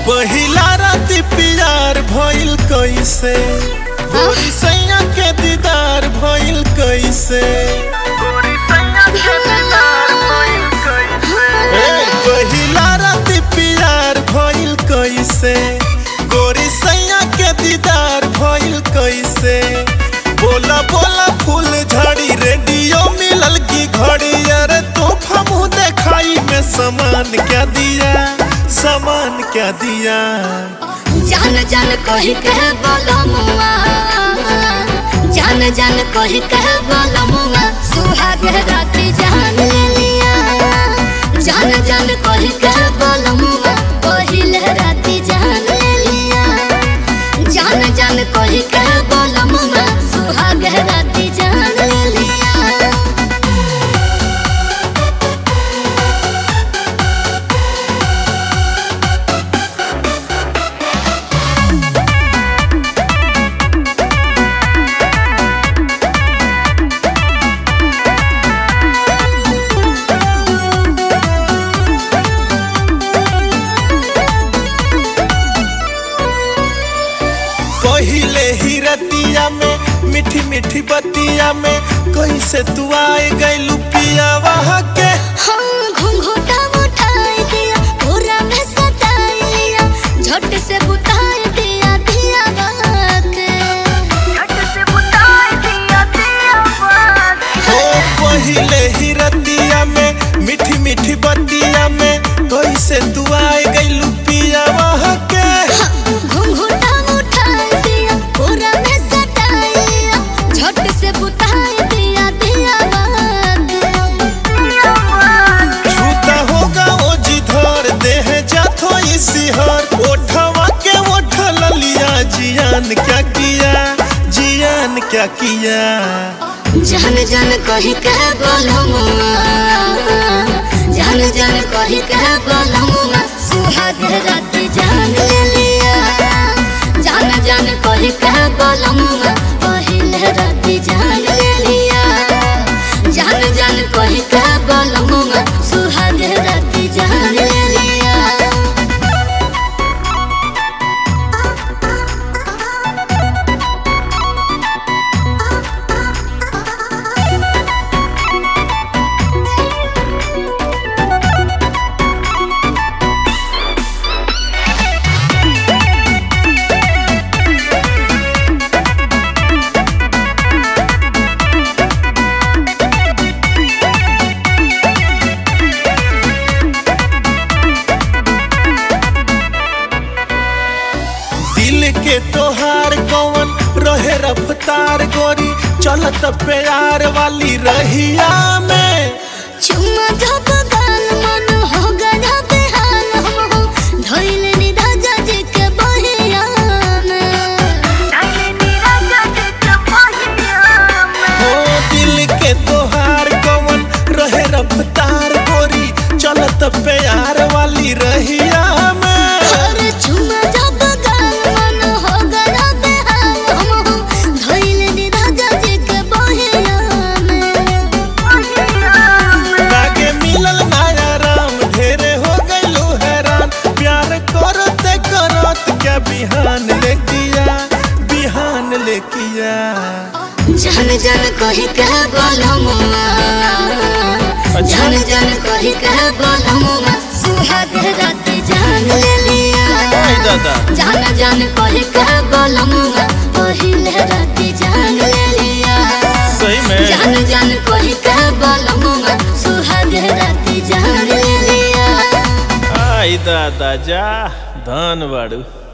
पहिला राति प्यार भइल कैसे गोरी सैया के दीदार भइल कैसे ए, पहिला राति प्यार भइल कैसे गोरी सैया के दीदार भइल कैसे बोला बोला फूल झड़ी रेडियो मिलल की घड़ी अरे तोहफा मुँह देखाई में सामान क्या दिया सामान क्या दिया जान जान कही कह बोलो मुआ जान जान कही कह बोलो मुआ सुहाग राती जान ले लिया जान जान कही कह बोलो मुआ पहिल राती जान ले लिया जान जान कही कह बोलो मुआ सुहाग राती जान ले लिया पहिले ही रतिया में मीठी मीठी बतिया में कैसे तू आए गई पिया वहाँ के हाँ घुंघूटा उठाई दिया पूरा में सताई लिया झट से बुताई दिया दिया बाके झट से बुताई दिया दिया बाके हो पहिले ही रतिया में मीठी मीठी बतिया में कैसे तू आए गई पिया वहाँ के घुंघूटा उठाई दिया पूरा में सताई लिया झट से बुताई दिया दिया बाके दिया बाके छूता होगा ओ जिधर देह जाथो इसी हर ओठवा के ओठ लिया जियान क्या किया जियान क्या किया जान जान कही कह बोलमुआ जान जान कही कह बोलमुआ सुहाग रात जान ले लिया जान जान कही कह बोलमुआ पहिल रात जान ले लिया जान जान कही कह बोलमुआ सुहाग रात जान ले लिया दिल के तोहार कौन रहे रफ्तार गोरी चलत प्यार वाली रहिया में चुम्मा धप गाल मन हो गधा बेहाल हम हो धइल नी राजा जी के बहिया में धइल नी राजा जी के बहिया में हो दिल के तोहार कौन रहे रफ्तार गोरी चलत प्यार वाली रहिया में अरे चुम्मा धप गाल मन हो गधा बेहाल हम हो धइल नी राजा जी के बहिया में बहिया में लागे मिलल नया राम ढेरे हो गइलू हैरान प्यार करते करत क्या बिहान ले किया बिहान ले किया जान जान कही कह बोलमुआ जान जान कही कह बोलमुआ सुहाग रात जान ले लिया दादा जान जान कही कह बोलमुआ पहिल रात जान ले लिया सही में जान जान कही कह बोलमुआ सुहाग रात जान ले लिया आई दादा जा धन बाड़ू